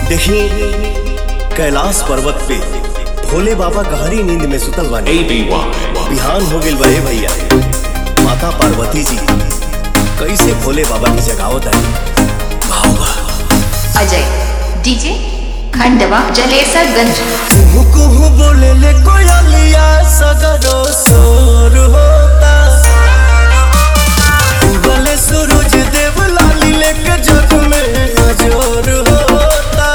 देखी कैलाश पर्वत पे भोले बाबा गहरी नींद में सुतल बानी ABY. बिहान हो गइल बड़े भैया माता पार्वती जी कैसे भोले बाबा की जगावत है अजय डीजे खंडवा जलेसरगंज कुहू कुहू बोले ले कोयलिया सगरो सोर होता उगले सूरज देव लाली लेके जग में नजर होता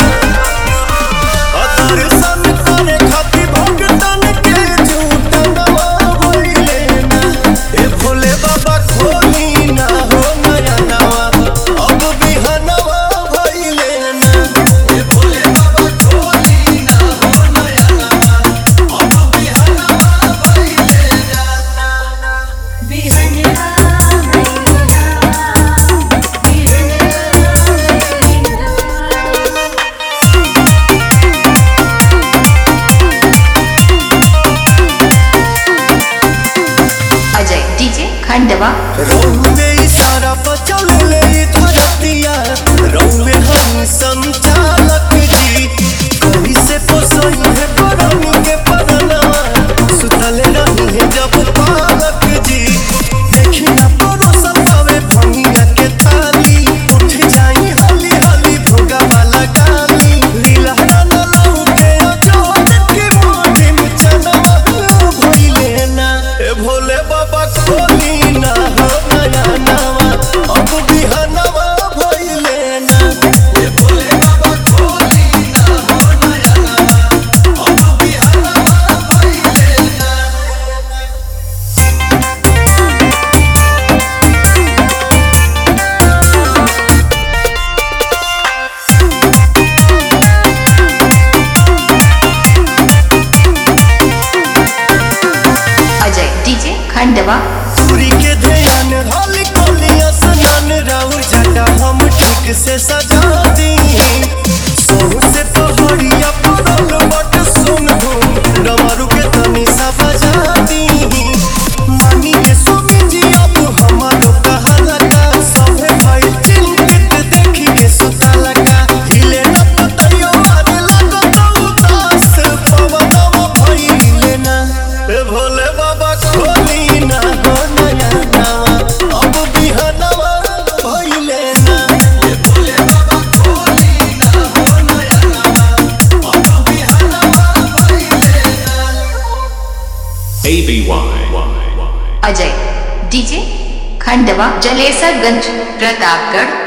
दर्शन करे खातिर भगतन के झूठ नवाइले ना ए भोले बाबा खोली ना हो नया नवा अब बिहनवा भइले ना ए भोले बाबा खोली ना हो नया नवा अब बिहनवा भइले ना अजय डीजे खंडवा रौवे इशारा पर चले धरतिया रौवे हम संचालक जी कहीं से पोसई है परनी के परनवा सुतल रही है जब पालक जी देखी ना परोसन पावे भंगिया के ताली उठ जाई हली हली भोगा वाला गाली लीला न लौके जोत के मोटी में चनवा भइले ना ए भोले बाबा खोली ना हो नया नवा अब बिहनवा भइले ना ए भोले बाबा खोली ना हो नया नवा अब बिहनवा भइले ना अजय डीजे खंडवा सूरी के ध्यान हली कोलिया सनन राउर झटा हम ठीक से सजा दी सोह से पहाड़िया परल बट सुन हो डमरू के तनी सा बजा दी मानी के स्वामी जी अब हमारो कहाला का सभे भाई चिंतित देखी के सुताला का हिले न पतयो मारे लगो तो उदास पवनवा भइले ना ए भोले बाबा खोली ना हो नया नवा अब बिहनवा भइले ना ए भोले बाबा खोली ना हो नया नवा अब बिहनवा भइले ना ABY. अजय डीजे खंडवा जलेसरगंज प्रतापगढ़